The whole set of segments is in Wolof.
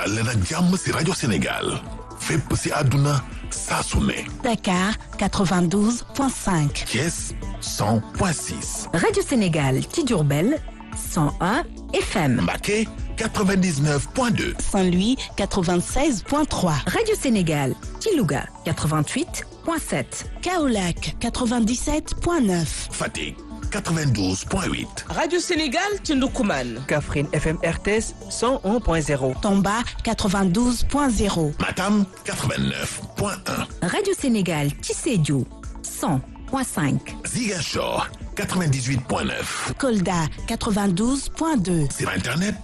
dal leen ak jàmm si rajo Sénégal fépp si àdduna saa su ne Dakar 92.5. Thiès 100.6 Radio Sénégal ci Diourbel 101 FM. Mbacké 99.2 Saint-Louis 96.3. Radio Sénégal ci Louga 88.7. Kaolack 97.9. Fatick 92.8 Radio Sénégal ci Ndoukoumane. Kaffrine FM RTS 101.0. Tomba 92.0. Matam 89.1 Radio Sénégal ci Sédhiou 100.5. Ziguinchor 98.9 Kolda 92.2. sur internet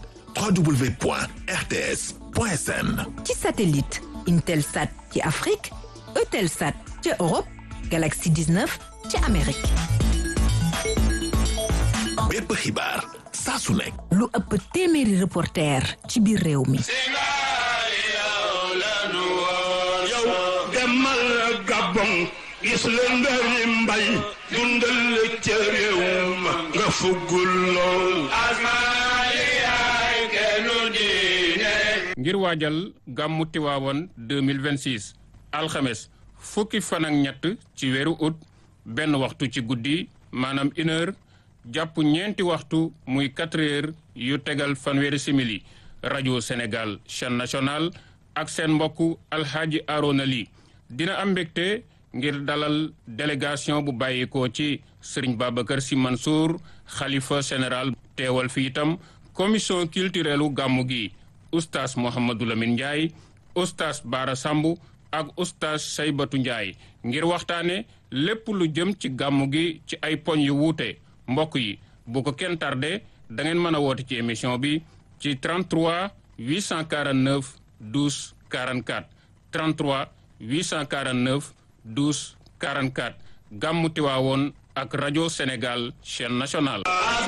www.rts.sn ci satellite Intelsat ci Afrique Eutelsat ci Europe Galaxy 19 ci Amérique. bépp xibaar saa su nekk lu ëpp téeméeri reporter ci biir réew mi. yow demal Gabon gis la ndari mbay dundal ca réew ma nga fuggul lool ngir waajal gàmmu Tiwaawoon 2026 alxames fukki fan ak ñett ci weeru août benn waxtu ci guddi maanaam une heure jàpp ñeenti waxtu muy quatre heures yu tegal fanweeri simili rajo Sénégal chaîne nationale ak seen mbokku alxaaji Arona Ly dina am mbégte ngir dalal délégation bu bàyyikoo ci Serigne Babacar Sy Mansour xalifa général teewal fi itam commission culturelle u gàmmu gi oustaz Mouhamadou Lamine Ndiaye oustaz Baara Samb ak oustaz Saybatu Ndiaye ngir waxtaane lépp lu jëm ci gàmmu gi ci ay poñ yu wuute mbokk yi bu ko kenn tardé da ngeen mën a woote ci émission bi ci 33 849 12 44 33 849 12 44 gàmmu Tiwaawoon ak rajo Sénégal chaîne nationale